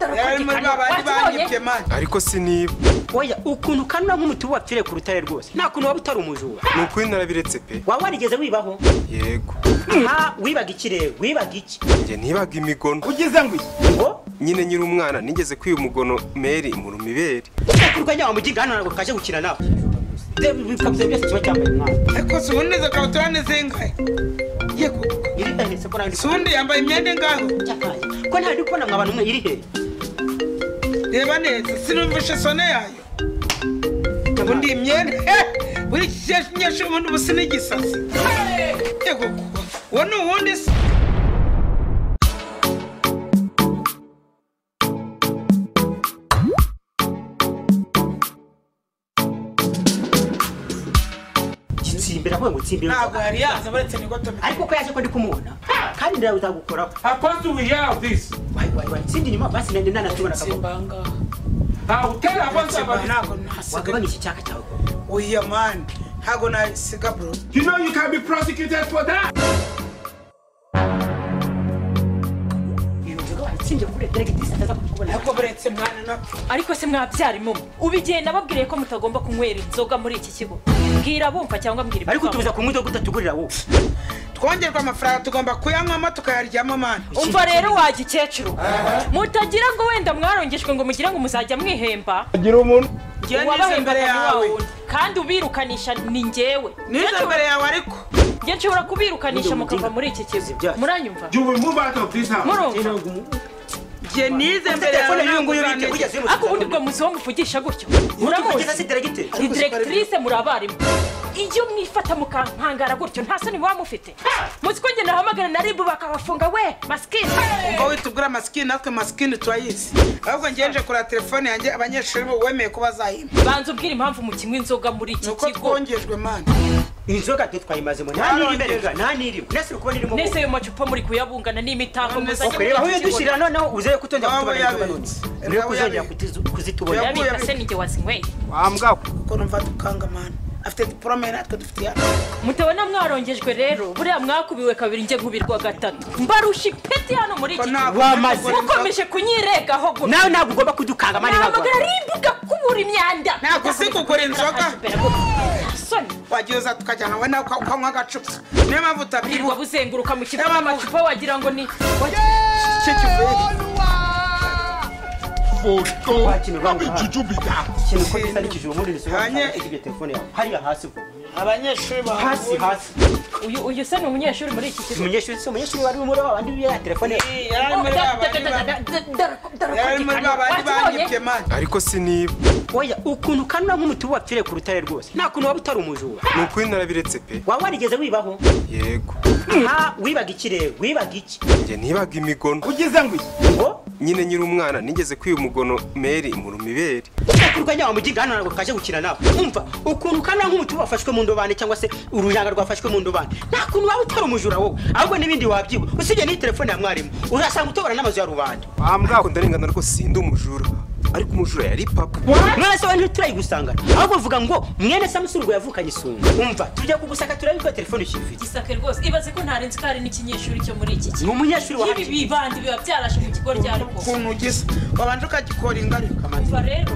ari muri ba bandi banyibye mani ariko siniba oya ukuntu ukana nk'umuti wapfire ku rutare rwose nta kuntu waba utari umujura ni ukuri narabiretse pe waba warigeze wibaho yego nta wibaga iki rero wibaga iki njye ntibaga imigono ugize ngo iki ngo nyine nyiri umwana nigeze kwiba umugono meri mu rumibere kurwanya wamugiga hano ntabwo kaje gukina nawe bikabye byose kiba cyambaye umwana ariko si ubundi izo kabutura ni zingahe yego iri ahetse ko nandi si ubundi yambaye imyenda ingahe cyakaye ko ntari kubona mwa bantu umwe iri hehe reba neza sinumvishe sone yayo ubundi iyi myenda eh, buri kinyeshuri ubundi ubu sinigisasi yego kuba uwo ni uwundi se gitsimbira aho ngo tsimbira ntabwo yari yaza baretse ni goto ariko ko yaje ko ndi kumubona kandi nawe uzagukoraho How come do we have this? wayi wayi wayi sindi nyuma basi nende nanatubona kabona tsimbanga I'll tell Abbas about it. ntabwo nasiga wagabanya iki cyaka cyawe ko oya mani ntabwo nasiga bro You know you can be prosecuted for that. iyo nzoga wayitsinze kuri deregitisi ataza kukubona ariko buretse mwana nabwo ariko se mwabyara imumu ubigiye nababwiye ko mutagomba kunywera inzoga muri iki kigo mbwira bumva cyangwa mbwira ariko ibikwanga. tubuza kunywa inzoga utatugurira wowe twongerwa amafaranga tugomba kuyanywamo tukayaryamo mani umva rero wa gikecuru mutagira ngo wenda mwarongejwe ngo mugire ngo muzajya mwihemba ngewe nize Uwabahembaga imbere ni wa yawe wundi. kandi ubirukanisha ni ngewe nize imbere yawe ariko njye nshobora kubirukanisha Nijye mukava mudinga. muri iki Si kigo byacu. muranyumva You will move out of this house. murumva ngewe nize imbere yawe telefone n'iyo nguyu bite ntabwo urantegeka. ugeze mu ariko ubundi bwo muzi uwo muvugisha gutyo uramutse muramutse se deregiteri ni direkitrise muri abarimu iyo mwifata mukankangara gutyo nta soni muba mufite muzi ko ngenda nahamagara na ribu bakabafunga we masikini ngo witugura amasikini natwe masikini turayizi ahubwo ngenje kureba telefone yanjye abanyeshuri bo wemeye ko bazayimpa banza ubwire impamvu mukinywa inzoga muri ni iki uko kigo twongejwe mani inzoga twe twayimazemo nta niri imbere ga nta niri nese uri kubona irimo nese ayo macupa muri kuyabungana n'imitako None se- muzajya muri kureba aho iki kigo. yadushyirira noneho uzeye kutongera Waba kutubona inzoga none yabitse. niwe Waba kuzongera yabitse. kutizu- kuzitubona Yaba- urabika se nijye wazinyweye kuko numva dukanga mani afite diporome natwe dufite iya mutabona mwarongejwe rero buriya mwakubiwe kabiri njye nkubirwa gatatu mbarusha ipeti hano muri iki Ko kigo ntabwo Wamaze. tugura inzoga. mukomeje kunyiregaho gutyo nawe ntabwo ugomba kudukanga mani nahamagara ribu gakubura imyanda Ntabwo uzi kugura inzoga? soni wagiye uza tukajyana nawe nawe uka- ukanywa agacupa niyo mpamvu wirirwa utabyibuha buzenguruka mu kigo N'abantu- n'amacupa wagira ngo ni icyo kivuye Photo. Wakinirwa How did you be that? ikintu ko bisa n'ikijuru muri iri soga Hanye- ntabwo ifite telefone yawe hariya hasi ubwo abanyeshuri hasi bahavuye hasi uyu uyu se ni umunyeshuri muri iki kigo umunyeshuri si umunyeshuri wari muri wa bandi ya telefone ye. yari ari muri ba bandi ba- yari ari muri ba bandi banyibye mani ariko siniba oya ukuntu ukana nk'umuti wapfire ku rutare rwose nta kuntu waba utari umujura ni ukuri narabiretse pe waba warigeze wibaho yego nta wibaga iki rero wibaga iki njye ntibaga imigono ugize ngo iki ngo nyine nyiri umwana nigeze kwiba umugono meri mu rumibere kurwanya wamugiga hano ntabwo kaje gukina nawe umva ukuntu ukana nk'umuti wafashwe mu ndobane cyangwa se urunyanga rwafashwe mu ndobane nta kuntu waba utari umujura wowe ahubwo n'ibindi wabyiba usibye n'iyi telefone ya mwarimu urasanga utobora n'amazu ya rubanda ntabwo ndarengana rwose sindi umujura ariko umujura yari papa mwese we ntiturayigusangana ahubwo vuga ngo mwene samusurwa yavukanye isunga umva tujya kugusaka turebe ko telefone ukifite gisaka rwose ibaze ko ntarenze ko hari n'ikinyeshuri cyo muri iki ni kigo umunyeshuri ibi wanjye bibandi biba byarashe mu kigo rya rwose ukuntu ugize wabanje ukagikora ingaruka umva rero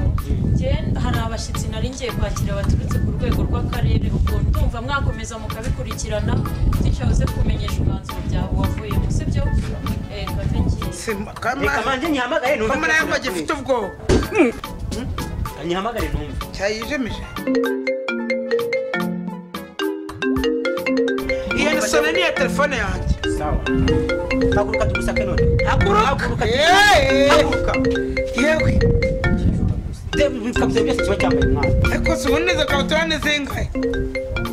njye hari abashyitsi nari ngiye kwakira baturutse ku rwego rw'akarere ubwo ndumva mwakomeza mukabikurikirana tucyahoze kumenyesha umwanzuro byawe wavuyemo sibyo Eh, kave ngiye reka kamana manje nyihamagare numve kamana yangu agifite ubwoba nyihamagare numve cyayijemeje iyo ni sone niya telefone yanjye sawa haguruka tugusake none haguruka Haguruka. yeee haguruka yewe Debe bikabye byose kiba cyambaye umwana ariko si ubundi izo kabutura ni zingahe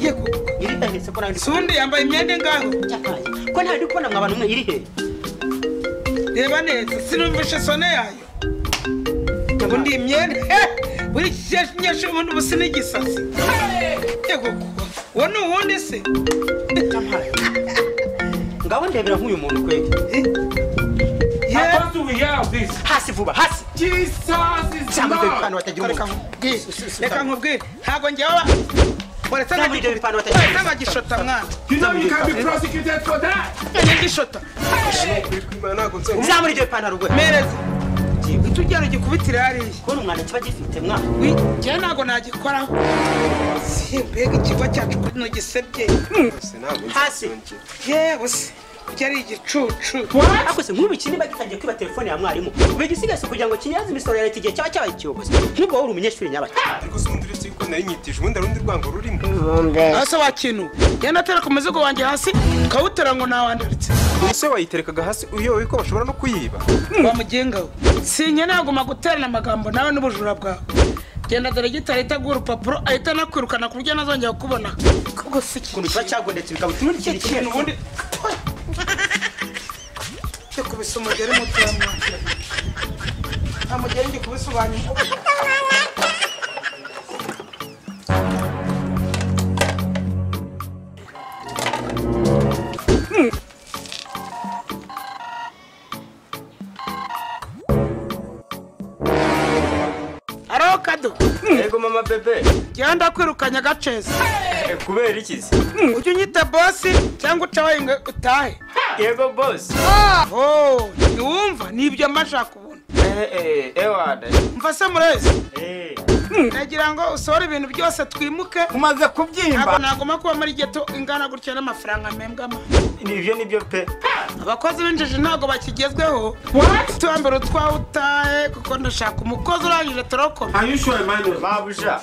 yego iri ahetse ko nandi si ubundi yambaye imyenda ingahe cyakaye ko nta ndi kubona mw'abantu umwe iri he reba neza sinumvishe sone yayo ubundi iyi myenda eh, buri kinyeshuri ubundi ubu sinigisasi yego kuba uwo ni uwundi se ngaho ndebera nk'uyu muntu kwege yewe How come do we have this? hasi vuba hasi Jesus is cyangwa ibyo Lord. bipano batagira reka umuntu nkubwire reka nkubwire ntabwo ngewe uretse cyangwa ibyo bipano batagira umuntu n'abagishota mwana You know you can be prosecuted for that. n'igishota ntabwo nzongera zamura ibyo bipantaro rwe mereza byagiwe itujyana gikubitira hariya kubona umwana kiba gifite mwana Wi- njyewe ntabwo nagikoraho mbega ikigo cyacu kuno gisebye Se ntabwo nzi Hasi. ikiyongera. yewe se ibyo ari igicucu ariko se nk'ubu iki niba gitangiye kwiba telefone ya mwarimu bigisigase kugira ngo kinyaze imisoro ya leta igihe cyaba cyabaye ikiyobozi nk'ubwo wowe uri umunyeshuri nyabaki ariko se ubundi uretse yuko nari nyitije ubundi hari urundi rwango rurimo hasi wakintu genda atera ku muzigo wanjye hasi ukawutera ngo nawandaritse umusore wayiterekaga hasi uyobewe ko bashobora no kuyiba wamugenga we sinye naguma guterana amagambo nawe n'ubujura bwawe genda dore gitari itaguha urupapuro ahita anakwirukana ku buryo ntazongera kukubona kuko si ukuntu kiba cyagondetse bikaba utundi kintu kimwe ubundi kubisa umugeri muturamwakira nta mugeri ndi kubisobanura ariho kado yego mama bebe genda kwirukanya agacezi Eh, kubera iki se ujye unyita bosi cyangwa ucaho ingwe utahe yego bosi Oh, ntiwumva nibyo mba nshaka ubona ewada mva se murezi nagira ngo usohore ibintu byose twimuke umaze ntabwo kubyimba nagomba kuba muri geto ingana gutya n'amafaranga mpembwamo nibyo nibyo pe abakozi b'injiji ntabwo bakigezweho tuwambere utwawe utahe kuko ndashaka umukozi urangije turokoma Are you sure, Emmanuel? mabuja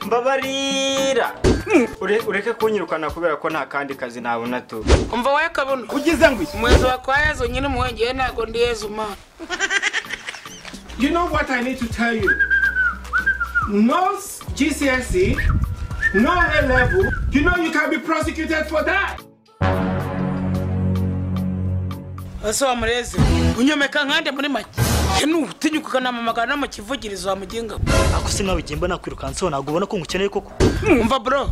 mbabarira Ure- ureke kunyirukana kubera ko nta kandi kazi nabona tu umva wowe kabuno ugize ngo iki umuyobozi wa kwa yezu nyine umuhengeri ntabwo ndi yezu mana You know what I need to tell you? No s- GCSE, no A level. You know you can be prosecuted for that. ese wa murezi unyomeka nkande muri make nutinyuka ukanamamagara no mu kivugirizo wamugenga ako se nawe igihe mbona kwirukansa ho ntabwo ubona ko ngukeneye koko umva bro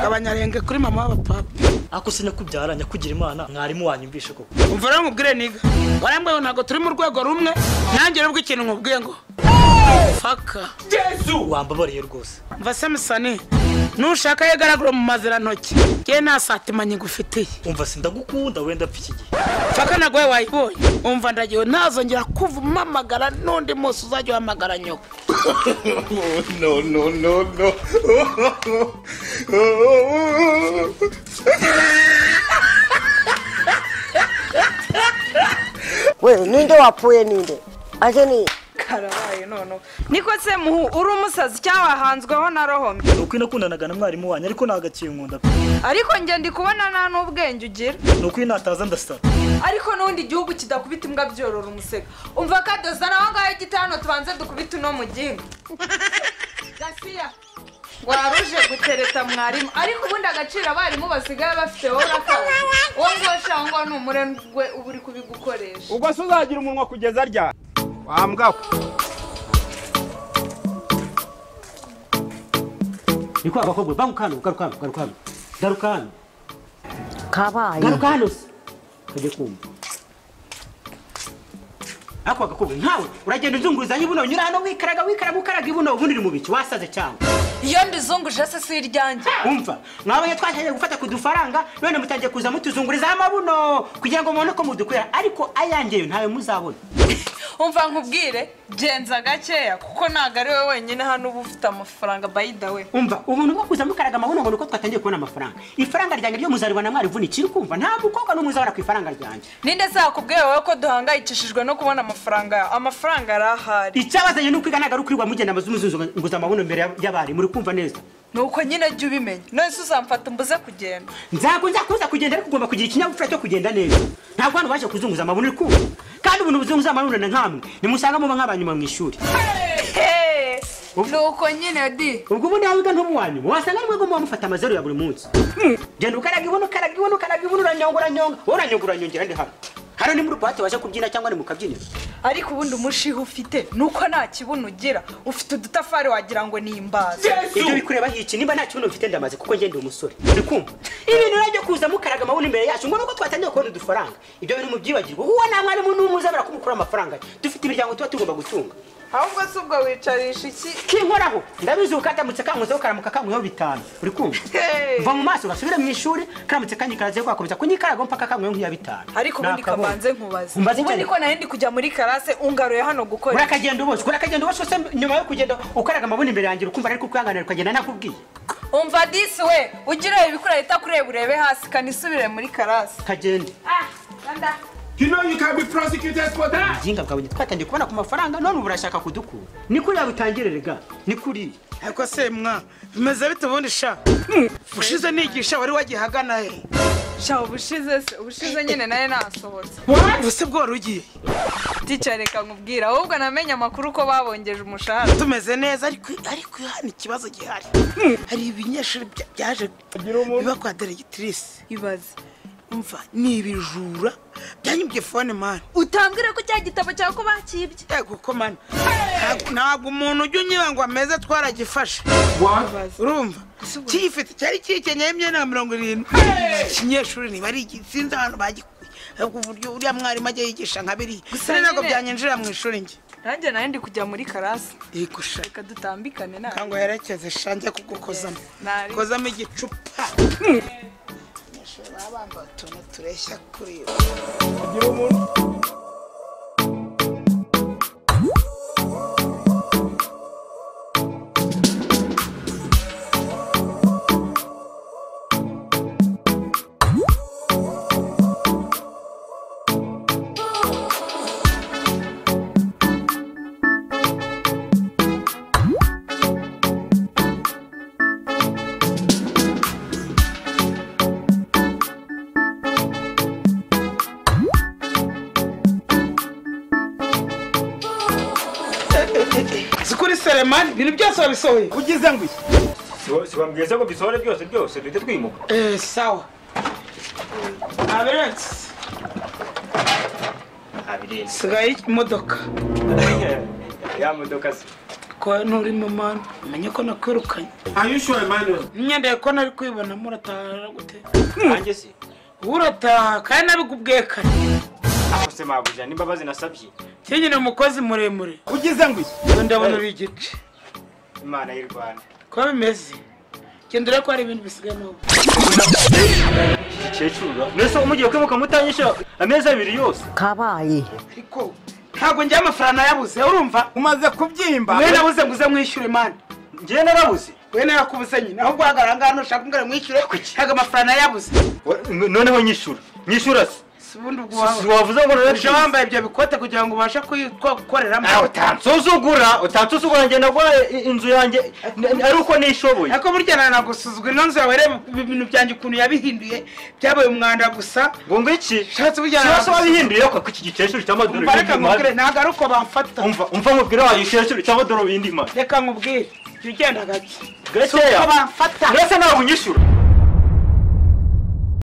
gabanyarenga kuri mama w'abapapa ako se nyakubyara nyakugira imana mwarimu wanyumvishe koko umva rero nkubwire niga warambwiye ntabwo turi mu rwego rumwe nanjye nubwo ikintu nkubwiye ngo faka wambabariye rwose mva samusoni nushaka ye garagura mu mazirantoki ye nta satima nyigufitiye umva sindagukunda wenda apfa iki gihe faka nagwe wayibonye umva ndagiwe ntazongera kuva umamagara n'undi munsi uzajya uhamagara nyoko No, no, no, no. wewe ninde wapfuye ninde ate ni karabaye noneho niko se muhu uri umusazi cyabahanzweho na rohomye ni uko inakundanaga na mwarimu wanyu ariko nta gakiye nkunda pe ariko njye ndi kubona nta n'ubwenge ugira ni uko iyo nataza ndasara ariko n'ubundi igihugu kidakubita imbwa byorora umusega umva kadoza nawe ngaho igitano tubanze dukubita uno mugingo gasiya waruje gutereta mwarimu ariko ubundi agaciro abarimu basigaye bafite wowe urakaza uwo nguwo cyangwa ni umurengwe uba uri kubigukoresha ubwo se uzagira umunwa kugeza ryari wambwa ni kwa bakobwa banguka hano garuka hano garuka hano garuka hano kabaye garuka hano se kajya kumva ako gakobwa nkawe uragenda uzunguruzanya ibuno unyura hano wikaraga wikaraga ukaraga ibuno ubundi uri mu biki wasaze cyane iyo ndizunguje se si iryanjye umva mwabaye twatangiye gufata ku dufaranga none mutangiye kuza mutuzungurizaho amabuno kugira ngo mubone ko mudukorera ariko ayangeyo ntawe muzabona umva nkubwire genza gakeya kuko ntabwo ari wowe wenyine hano uba ufite amafaranga bayida we umva ubuntu bwo kuza mukaraga amabuno ngo ni uko twatangiye kubona amafaranga ifaranga ryanjye ryo muzaribona na mwarivu ni ikiri kumva nta mukobwa n'umwe uzabona ku ifaranga ryanjye ninde se yakubwiye wowe ko duhangayikishijwe no kubona amafaranga yawe amafaranga yari ahari icyabazanye ni ukwiga ntabwo ari ukwirirwa mugenda muzunguza amabuno imbere ya- y'abarimu uri kumva neza ni uko nyine jya ubimenya none se uzamfata mbuze kugenda nzago nzakuza kugenda ariko ugomba kugira ikinyabupfura cyo kugenda neza ntabwo hano baje kuzunguza amabuno uri kumva kandi ubuntu buzunguza amabuno na nkamwe nimusanga muba nk'abanyuma mu ishuri Hey! ni uko nyine di ubwo ubundi nawe wiga ntuba uwa nyuma wasanga nimwe muba mufata amazeru ya buri munsi genda ukaraga ibuno ukaraga ibuno ukaraga ibuno uranyonga uranyonga wowe uranyonga uranyongera ndi hano hano ni muri buwate waje kubyina cyangwa ni mu kabyiniro ariko ubundi umushiha ufite ni uko nta kibuno ugira ufite udutafari wagira ngo ni imbaza ibyo bikureba iki nimba nta kibuno mfite ndamaze kuko ngenda umusore uri kumva ibintu rero kuza mukaraga amabuni imbere yacu ngo nuko twatangiye kubona udufaranga ibyo bintu mubyibagirwa uwo nta mwarimu n'umwe uzabera kumukura amafaranga ye. dufite imiryango tuba tugomba gutunga ahubwo si ubwo wicarisha iki kinkoraho ndabizi ukadamutse kankozeho karamuka kankweho bitanu uri kumva Hey! va mu maso gasubire mu ishuri karamutse kanyikarazeho gakomeza kunyikarago mpaka kankweho nk'iya bitanu ariko ubundi Nakabonye. kabanze nkubaze Umbaze ubundi cyane. ko nari ndi kujya muri karase ungaruye hano gukora iki? urakagenda uboshywe urakagenda uboshywe se nyuma yo kugenda ukaraga amabuni imbere yanjye ukumva ariko kwihanganira ukagenda ntakubwiye umva disi we ugire ibikura leta kureba urebe hasi kanisubire muri karase kagende ah nanda You know you can be prosecuted for that. ubujinga bwawe ntitwatangiye kubona ku mafaranga none ubu urashaka kudukura ni kuriya butangirerega ni kuri ariko se mwa bimeze bite ubundi sha ushize nigisha wari wagihagana he sha ubushize se ubushize nyine nayo nasohotse ubuse bwora ugiye tica reka nkubwira ahubwo namenye amakuru ko babongeje umushahara tumeze neza ariko ariko hano ikibazo gihari hari ibinyeshuri bya- byaje biba kwa deregitirisi ibaze umva ni ibijura byanyibye fone mani utambwire ko cya gitabo cyawe ko bakibye yego ko mani Ntabwo- ntabwo umuntu ujya unyura ngo ameze twaragifashe What? urumva kiyifite cyari kikenyeho imyenda nka mirongo irindwi ikinyeshuri niba ari iki sinzi ahantu bagikuye ariko uburyo uriya mwarimu ajya yigisha nka biriya Gusa rero ntabwo nyine- byanjinjira mu ishuri njye nanjye nari ndi kujya muri karase yigusha reka dutambikane nawe ntabwo herekeze shange kugukozamo Nari- kozamo igicupa abanyeshuri baba bambaye utuntu tureshya kuri bo si kuri seremani ibintu byose wabisohoye Ugize ngo iki? sibambwiye se ngo bisohore byose byose duhite twimuka Eh, sawa aberensi abirenze sigaye imodoka ya modoka se ko nturi mu mani umenye ko nakwirukanye Are you sure, Emmanuel? imyenda yawe ko nari kwibonamo urataha gute nanjye se wowe urataha kandi nabikubwiye kare ako se mabuja n'imbabazi nasabye kinyine umukozi muremure Ugize ngo iki? ubu ndabona uri igice imana y'u rwanda ko bimeze genda urebe ko hari ibintu bisigaye n'ubu kecuru mbese umugiye kwimuka mutanyisha amezi abiri yose kabaye ariko ntabwo njya amafaranga yabuze urumva Umaze kubyimba. wowe nabuze nguze mwishyure mani ngewe narabuze wowe nayakubuze nyine ahubwo uhagarara ngaho ushaka kumbwira mwishyure ntabwo amafaranga yabuze Wa- noneho nyishura nyishura se si ubundi ubwo Si wawe wavuze ngo uje wambaye ibyo bikote kugira ngo ubashe kuyikoreramo nawe utansuzugura utansuzugura njye nagura i- inzu yanjye n- ari uko nishoboye ariko burya nanagusuzugura ino nzu yawe reba ibintu byanjye ukuntu yabihinduye byabaye umwanda gusa ngo ngo iki Ushatse burya kibazo naragusuzu- wabihinduye ko iki gikecuru cy'amadorari umva reka nkubwire ntabwo ari uko bamfata umva umva nkubwire wa gikecuru cy'amadorari bindi mana reka nkubwire jya ugenda gake gakeya bamfata mbese ntabwo unyishura